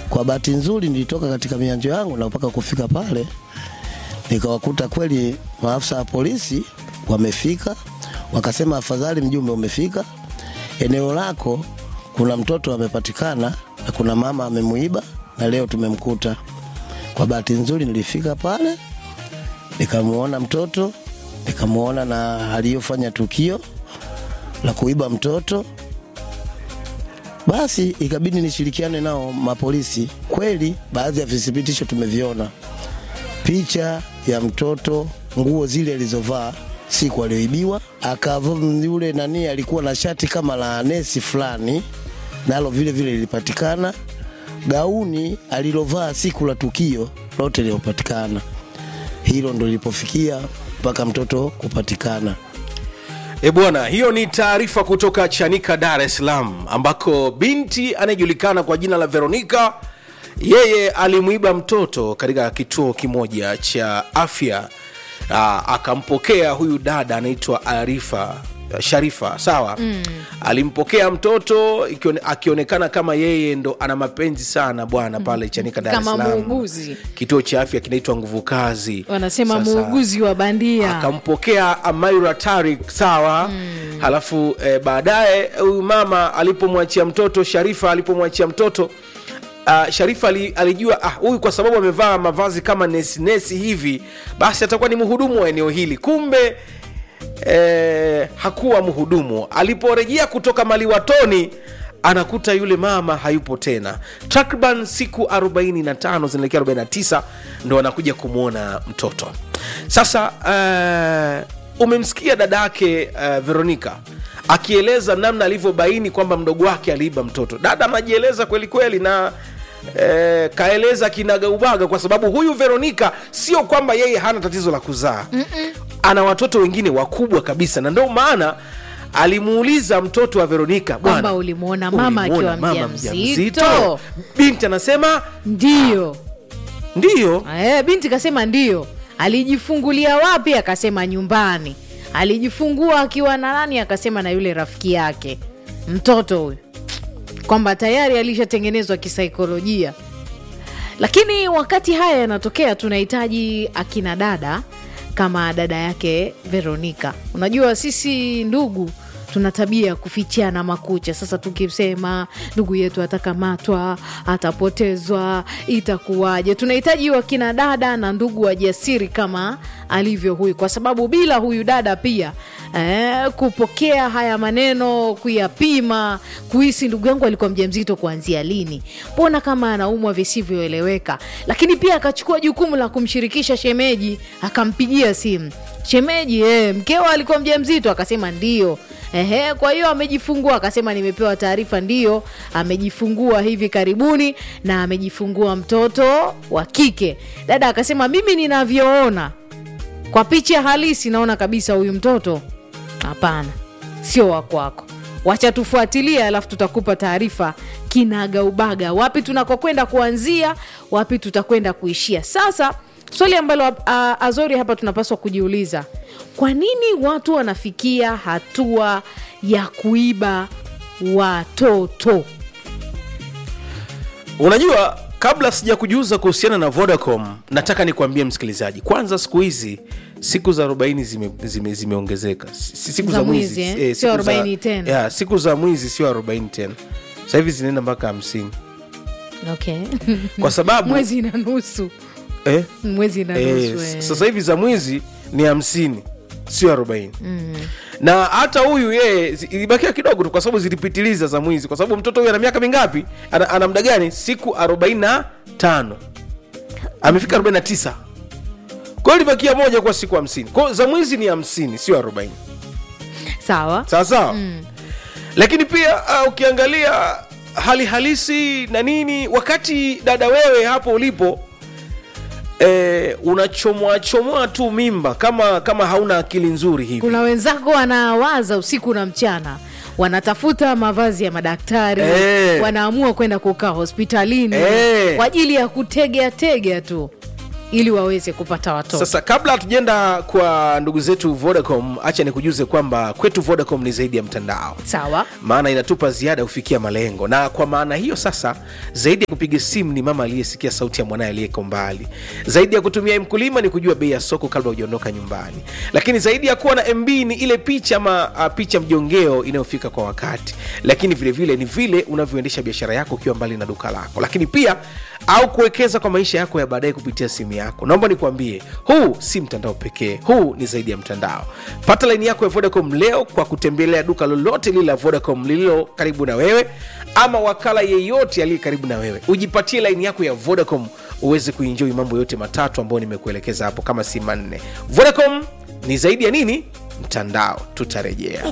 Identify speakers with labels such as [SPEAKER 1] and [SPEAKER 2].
[SPEAKER 1] Kwa bahati nzuri nilitoka katika mianjo yangu na mpaka kufika pale nikawakuta kweli maafisa wa polisi wamefika, wakasema afadhali mjumbe umefika, eneo lako kuna mtoto amepatikana na kuna mama amemuiba na leo tumemkuta. Kwa bahati nzuri nilifika pale nikamuona mtoto, nikamuona na aliyofanya tukio la kuiba mtoto. Basi ikabidi nishirikiane nao mapolisi. Kweli baadhi ya vithibitisho tumeviona, picha ya mtoto, nguo zile alizovaa siku aliyoibiwa, akavaa yule nani, alikuwa na shati kama la nesi fulani, nalo vile vile lilipatikana. Gauni alilovaa siku la tukio lote lilipatikana. Hilo ndo lilipofikia mpaka mtoto kupatikana.
[SPEAKER 2] E bwana, hiyo ni taarifa kutoka Chanika, Dar es Salaam, ambako binti anayejulikana kwa jina la Veronica yeye alimwiba mtoto katika kituo kimoja cha afya. Aa, akampokea huyu dada anaitwa Arifa Sharifa, sawa mm. Alimpokea mtoto ikione- akionekana kama yeye ndo ana mapenzi sana bwana pale Chanika, Dar es
[SPEAKER 3] Kama
[SPEAKER 2] Salaam.
[SPEAKER 3] muuguzi.
[SPEAKER 2] Kituo cha afya kinaitwa Nguvu Kazi,
[SPEAKER 3] wanasema
[SPEAKER 2] Sasa-
[SPEAKER 3] muuguzi wa bandia
[SPEAKER 2] akampokea Amaira Tarik sawa mm. Halafu eh, baadaye huyu mama alipomwachia mtoto Sharifa alipomwachia mtoto uh, Sharifa ali, alijua ah, huyu kwa sababu amevaa mavazi kama nesi nesi hivi basi atakuwa ni mhudumu wa eneo hili, kumbe eh, hakuwa mhudumu. Aliporejea kutoka maliwatoni anakuta yule mama hayupo tena. Takriban siku 45 zinaelekea 49 ndo anakuja kumwona mtoto. Sasa uh, umemsikia dada yake uh, Veronica akieleza namna alivyobaini kwamba mdogo wake aliiba mtoto. Dada anajieleza kweli kweli na eh, kaeleza kinagaubaga, kwa sababu huyu Veronica sio kwamba yeye hana tatizo la kuzaa ana watoto wengine wakubwa kabisa, na ndio maana alimuuliza mtoto wa Veronica,
[SPEAKER 3] Kwamba
[SPEAKER 2] bwana,
[SPEAKER 3] ulimuona mama
[SPEAKER 2] ulimuona
[SPEAKER 3] akiwa
[SPEAKER 2] mama
[SPEAKER 3] mjamzito?
[SPEAKER 2] Binti anasema
[SPEAKER 3] ndiyo
[SPEAKER 2] ndiyo.
[SPEAKER 3] Eh, binti kasema ndio. Alijifungulia wapi? Akasema nyumbani. Alijifungua akiwa na nani? Akasema na yule rafiki yake mtoto huyu, kwamba tayari alishatengenezwa kisaikolojia. Lakini wakati haya yanatokea, tunahitaji akina dada kama dada yake Veronica. Unajua sisi ndugu tuna tabia ya kufichiana makucha. Sasa tukisema ndugu yetu atakamatwa, atapotezwa, itakuwaje? Tunahitaji wakina dada na ndugu wajasiri kama alivyo huyu, kwa sababu bila huyu dada pia eh, kupokea haya maneno, kuyapima, kuhisi ndugu yangu alikuwa mjamzito kuanzia lini, mbona kama anaumwa visivyoeleweka. Lakini pia akachukua jukumu la kumshirikisha shemeji, akampigia simu shemeji, eh, mkeo alikuwa mjamzito, akasema ndio. Ehe, kwa hiyo amejifungua, akasema nimepewa taarifa, ndio amejifungua hivi karibuni na amejifungua mtoto wa kike. Dada akasema mimi ninavyoona kwa picha halisi naona kabisa huyu mtoto hapana, sio wa kwako. Wacha tufuatilie, alafu tutakupa taarifa kinagaubaga, wapi tunakokwenda kuanzia, wapi tutakwenda kuishia. Sasa swali ambalo a, Azori hapa tunapaswa kujiuliza, kwa nini watu wanafikia hatua ya kuiba watoto?
[SPEAKER 2] Unajua, kabla sija kujuza kuhusiana na Vodacom, nataka nikwambie msikilizaji, kwanza siku hizi siku za 40 zimeongezeka zime, zimeongezeka. Si- siku
[SPEAKER 3] Za
[SPEAKER 2] za
[SPEAKER 3] mwizi,
[SPEAKER 2] mwizi
[SPEAKER 3] eh?
[SPEAKER 2] eh,
[SPEAKER 3] Sio
[SPEAKER 2] siku za-
[SPEAKER 3] 40 tena.
[SPEAKER 2] yeah, siku za mwizi sio 40 tena, sasa hivi zinaenda mpaka hamsini
[SPEAKER 3] Okay.
[SPEAKER 2] kwa sababu
[SPEAKER 3] mwezi na nusu,
[SPEAKER 2] eh,
[SPEAKER 3] mwezi na
[SPEAKER 2] eh,
[SPEAKER 3] nusu eh.
[SPEAKER 2] sasa hivi za mwizi ni hamsini sio arobaini na hata huyu yeye zi- ilibakia kidogo tu kwa sababu zilipitiliza za mwizi kwa sababu mtoto huyu ana miaka mingapi ana, ana muda gani siku 45 amefika 49 kwa hiyo ilibakia moja kwa siku 50 kwa hiyo za mwizi ni 50 sio 40
[SPEAKER 3] Sawa.
[SPEAKER 2] sawa sawa lakini pia uh, ukiangalia hali halisi na nini wakati dada wewe hapo ulipo eh, unachomoa chomoa tu mimba kama kama hauna akili nzuri hivi
[SPEAKER 3] kuna wenzako wanawaza usiku na mchana wanatafuta mavazi ya madaktari
[SPEAKER 2] Eh.
[SPEAKER 3] wanaamua kwenda kukaa hospitalini
[SPEAKER 2] Eh.
[SPEAKER 3] kwa ajili ya kutegea tegea tu ili waweze kupata watoto
[SPEAKER 2] sasa kabla hatujaenda kwa ndugu zetu vodacom acha nikujuze kwamba kwetu vodacom ni zaidi ya mtandao
[SPEAKER 3] sawa
[SPEAKER 2] maana inatupa ziada kufikia malengo na kwa maana hiyo sasa zaidi ya kupiga simu ni mama aliyesikia sauti ya mwanaye aliyeko mbali zaidi ya kutumia mkulima ni kujua bei ya soko kabla hujaondoka nyumbani lakini zaidi ya kuwa na mb ni ile picha ama uh, picha mjongeo inayofika kwa wakati lakini vile vile ni vile unavyoendesha biashara yako ukiwa mbali na duka lako lakini pia au kuwekeza kwa maisha yako ya baadaye kupitia simu yako naomba nikwambie huu si mtandao pekee huu ni zaidi ya mtandao pata laini yako ya vodacom leo kwa kutembelea duka lolote lile la vodacom lililo karibu na wewe ama wakala yeyote aliye karibu na wewe ujipatie laini yako ya vodacom uweze kuinjoi mambo yote matatu ambayo nimekuelekeza hapo kama si manne vodacom ni zaidi ya nini mtandao tutarejea